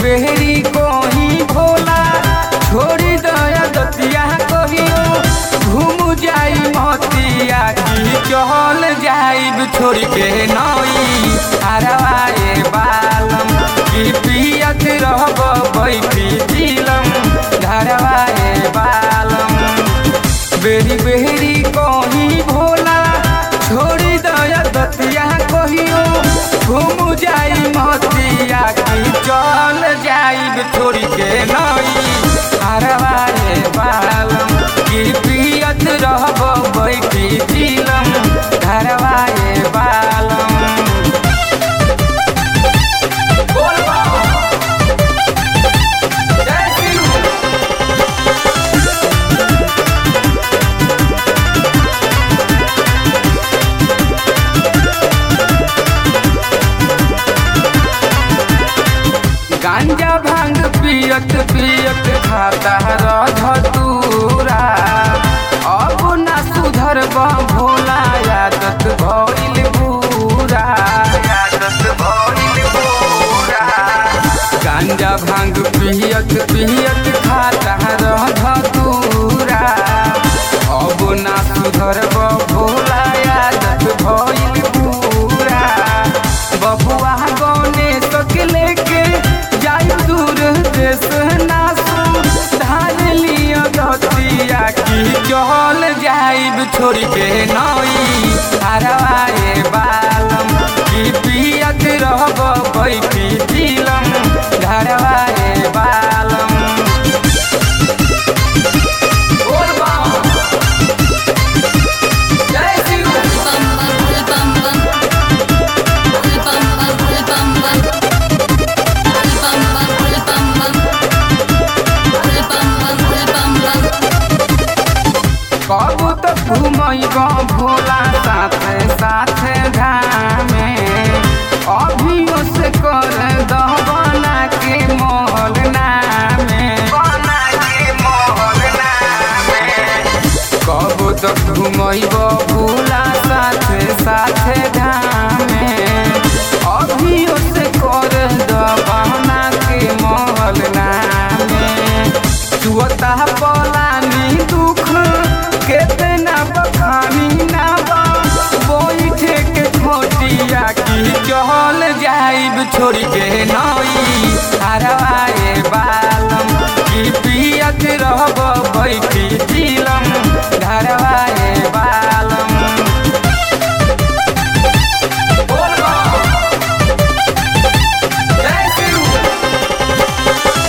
बेरी कोही भोला छोड़ी दया दतिया कहियो घूम जाई मोतिया की चहल जाइब छोड़ के नई हरवाए बालम की पियत रहब बैठी दिलम धरवाए बालम बेरी बेरी कही भोला छोड़ी दया दतिया कहियो घूम जाई मोतिया की चल जाइब छोड़ के नई हरवाए बालम की पियत रहब बैठी दिलम धरवाए बालम बोल बाबा जय शिव गांजा भांग पियत पियत खाता रह तूरा अब ना सुधर भोला आदत भइल बुरा आदत भइल बुरा गांजा भांग पियत पियत खाता रह तूरा अब ना सुधर भोला आदत भइल बुरा बबुआ गौने तक लेके जाई दूर देश नासू धार लिया दतिया की चहल जाइब छोड़ के नई हरवाए बालम की पियत रहब बैठी दिलम धरवाए बालम बोल बाबा जय Shiv bum bum bum bum bum bum bum bum bum bum bum कब तक घुमैब भोला साथे साथे धामे अभियो से कर दह बना के मोहल नामे बना के मोहल नामे कब तक घुमैब भोला साथे साथे धामे अभियो से कर दह बना के मोहल नामे चुअता पलानी दुख केतना बखानी ना बा बैठे के खोटिया की चहल जाइब छोड़ के नई हरवाए बालम की पियत रहब बैठी दिलम धरवाए बालम बोल बा। जय शिव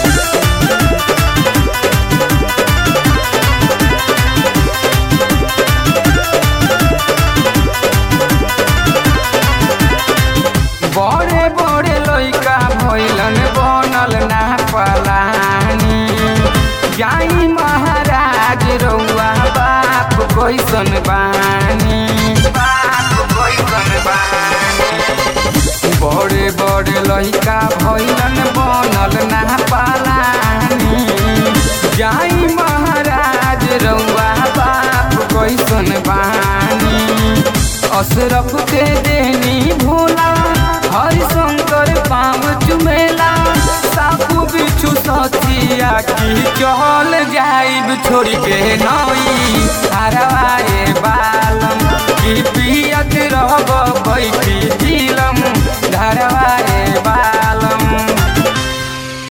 बड़े बड़े लइका भइलन बनल ना पलानी जाई महाराज रउआ बाप कैसन बानी बाप कैसन बानी बड़े बड़े लइका भइलन बनल ना पलानी जाई महाराज रउआ बाप कैसन बानी अशरफ के देनी भोला हरिशंकर पाँव चुमेला सापू बिच्छू सचिया की चहल जाइब छोड़ के नई हरा